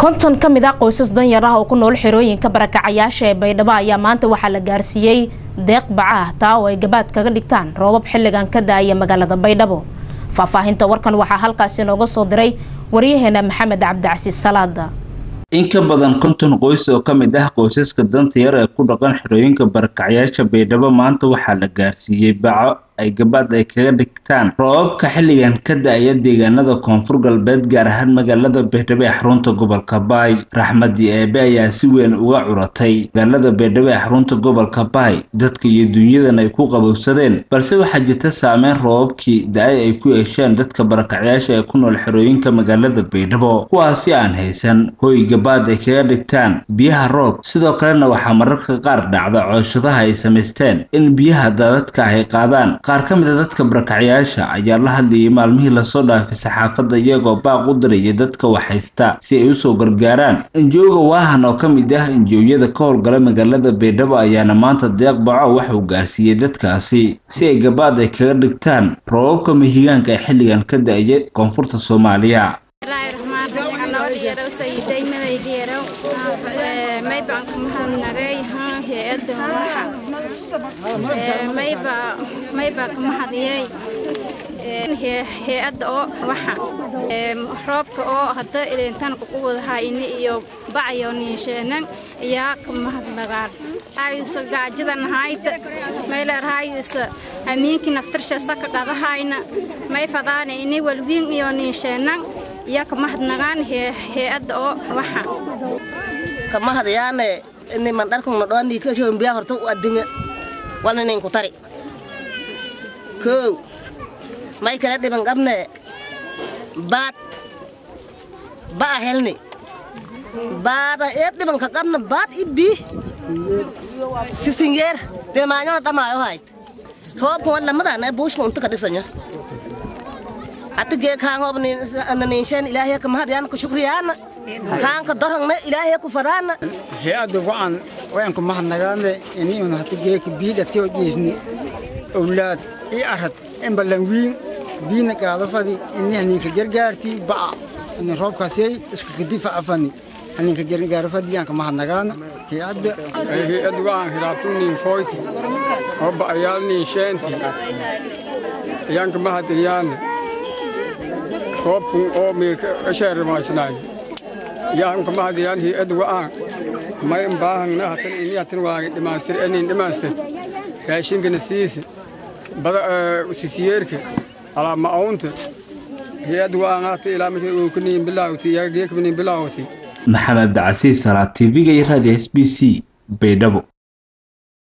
konton ka mid ah qoysas danyar ah oo ku nool xerooyinka barakacayaasha ee baydhabo ayaa maanta waxaa la gaarsiiyey deeq baca ah taa oo ay gabaad kaga dhigtaan roobab xilligan ka da-aya magaalada baydhabo faahfaahinta warkan waxaa halkaasi nooga soo diray waryaheena maxamed cabdicasiis salaada in ka badan konton qoys oo ka mid ah qoysaska danta yar ee ku dhaqan xerooyinka barakacayaasha baydhabo maanta waxaa la gaarsiiyey baco ay gabaad ay kaga dhigtaan roobabka xilligan ka da-aya deegaanada koonfur galbeed gaar ahaan magaalada baydhabo ee xarunta gobolka baay raxmadii eebe ayaa si weyn uga curatay magaalada baydhabo ee xarunta gobolka baay dadka iyo dunyadan ay ku qabowsadeen balse waxaa jirta saameyn roobabkii da-ay ay ku yeesheen dadka barakacyaasha ee ku nool xerooyinka magaalada baydhabo kuwaasi aan haysan hoy gabaad ay kaga dhigtaan biyaha roob sidoo kalena waxaa mararka qaar dhacda cooshadaha ay samaysteen in biyaha daadadka ah ay qaadaan qaar ka mid a dadka barakacyaasha ayaa la hadlayay maalmihii lasoo dhaafay saxaafadda iyagoo baaq u diraya dadka waxhaysta si ay usoo gargaaraan injooga waahan oo ka mid ah injoowyada ka howlgala magaalada baydhabo ayaana maanta deeq baco waxuu gaarsiiyey dadkaasi si ay gabaad ay kaga dhigtaan roobabka mihigaanka ee xilligan ka da-ya koonfurta soomaaliya mayba ka mahadiyey hay-adda oo waxa roobka oo hadda ilintan kuquwadahaa ini iyo bacyo niinsheenan ayaa ka mahadnagaan ayusa gaajadan hayda mayleerhayusa amiinki naftarsha saka qadahayna may fadaana ini walwiin iyo niinsheenan ayaa ka mahadnagaan hay-adda oo waxa kamahadayaane niman dharkuna dhoanii kashoon biyaa horta u addinya walna ninku tari kow may kala dhiban qabne baad ba'a helni baada ee dhibanka qabna baad i bii sisingeer dee maanyona dhamaayo hayd roobka wan lamadana buushka unta ka dhisanya hati gee kaangoob niinsheen ilaahay ka mahadyaana ku shukriyaana kaanka dorongna ilaahay ku fadaana hay-adda go'an wayanku mahadnagaane iniun hati geeka biidhatio jiisni owlaad i arad embalanwiin biina gaadafadi ini haninka gargaarti ba'a ini roobkaasey isku kadifa afani haninka gargaarafadiyanka mahadnagaana hay-adda hay-adda go'an hilaabtuniin koyti oo ba'ayaalniin sheenti iyanka mahadyaane roobkun oo miirka asheerimaysnaay yahanka mahadiyaan hay-adda go'an may baahangna hatan ini hatan waagi dhimaastir enin dhimaastir raashinkana siisa bada sisiyeerka alaa ma'aunta hay-adda go'an hata ilaa masha uu kaniin bilaawti iyaga geekabaniin bilaawti maxamed cabdicasiis salaa tv-ga iyo raadiyo s b c baydhabo